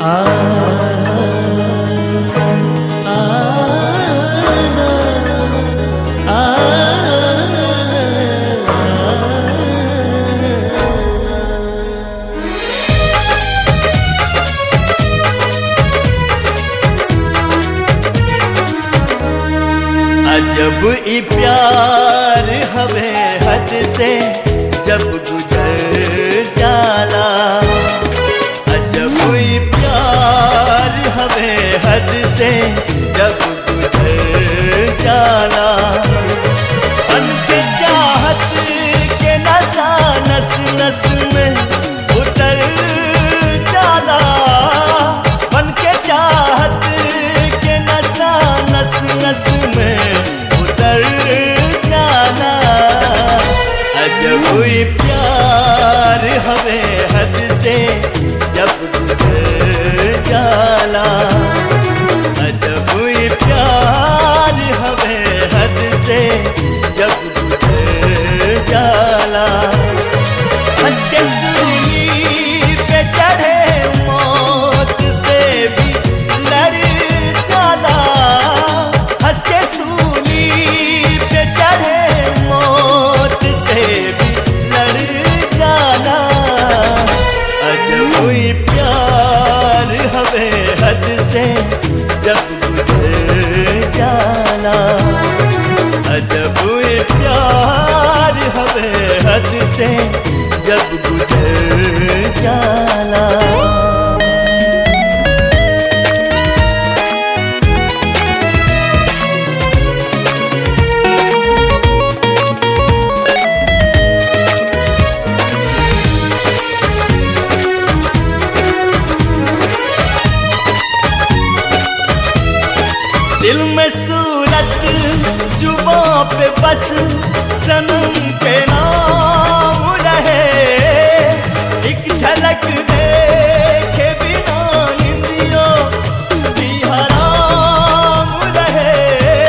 अजब ई प्यार हवे हद से जब गुजर जाला अजब ई प्यार हवे हद से जब गुजर जाला बन के चाहत के नशा नस नस में उतर जाला बन के चाहत के नशा नस नस में उतर जाला अजब ही प्यार हवे हद से जब गुजर जाला अजब ही प्यार हवे हद से जब गुजर जाला हंस के सूली पे चढ़े मौत से भी लड़ जाला हंस के सूली पे चढ़े मौत से भी लड़ जाला अजब ही प्यार हवे हद से जब गुजर जाला अजब ही प्यार हवे हद से जब गुजर जाला दिल में सूरत जुबों पे बस सनम के नाम रहे एक झलक देखे बिना निंदियों भी हराम रहे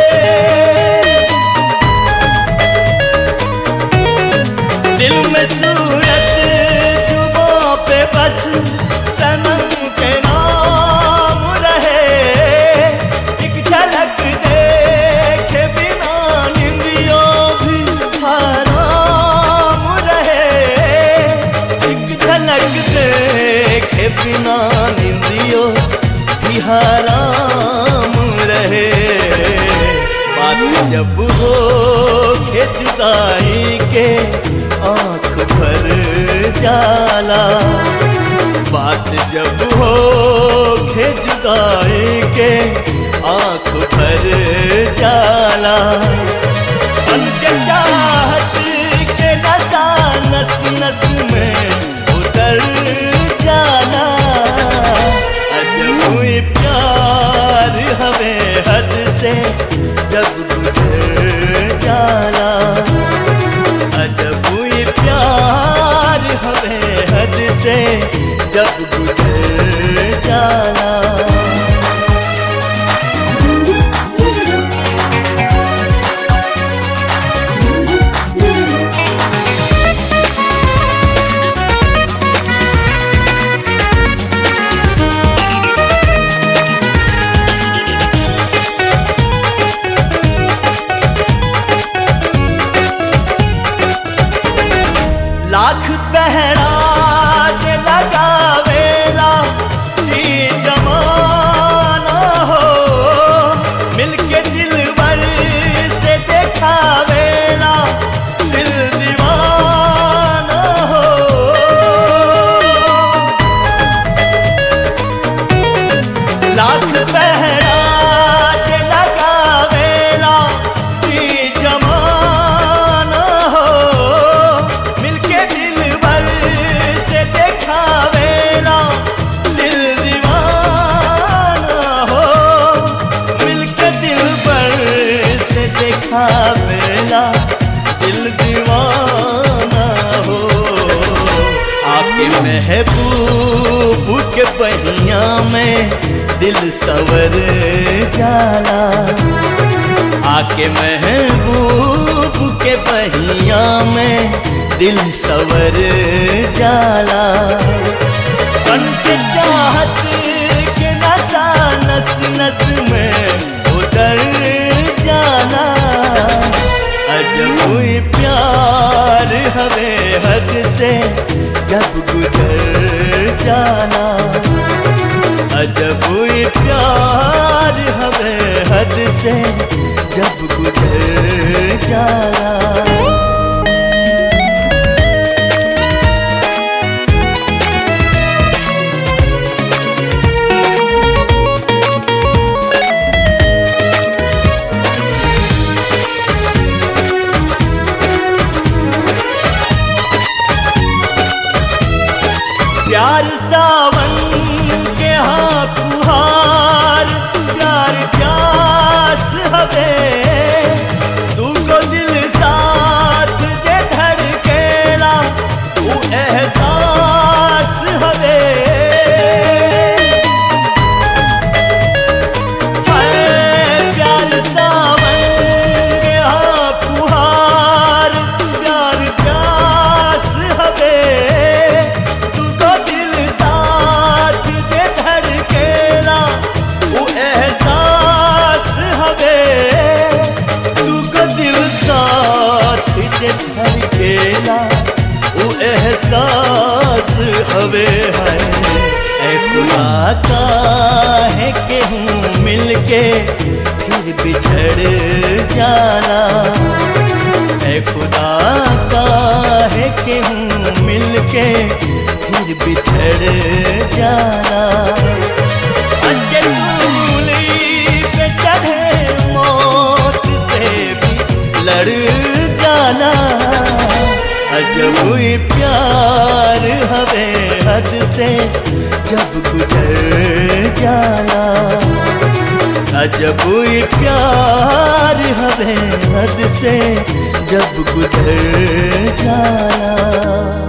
दिल में सूरत जुबों पे बस सनम के नाम रहे एक झलक देखे बिना निंदियों भी हराम रहे एक झलक देखे बिना निंदियों भी हराम रहे बात जब हो के जुदाई के आंख भर जाला बात जब हो के जुदाई के आंख भर जाला बन के चाहत के नशा नस नस में उतर जाला अजब ही प्यार हवे हद से जब गुजर जाला अजब ही प्यार हवे हद से जब गुजर जाला लाख पहराज लगावेला ई जमाना हो मिलके दिलवर से देखावेला दिल दीवाना हो लाख पहराज लगावेला ई जमाना हो मिलके दिलवर से देखावेला दिल दीवाना हो मिलके दिलवर से देखावेला दिल दीवाना हो आपके महबूब के बहिया में दिल सवर जाला आके महबूब के बहिया में दिल सवर जाला बन के चाहत से जब गुजर जाना अजब ये प्यार हवे हद से जब गुजर जाना प्यार सावन के हाथ फुहार प्यार प्यास हवे तू को दिल साथ जे धड़केला तू एहसास हवे हाय प्यार सावन के हाथ फुहार प्यार प्यास हवे तुको दिल साथ जे धड़केला वो एहसास हवे तुको दिल साथ जे धड़केला वो एहसास हवे है ए खुदा काहे के हूँ मिलके फिर बिछड़ जाना ए खुदा काहे के हूँ मिलके फिर बिछड़ जाना हंस के सूली पे चढ़े मौत से भी लड़ जाना अजब ही प्यार हवे हद से जब गुजर जाना अजब ही प्यार हवे हद से जब गुजर जाना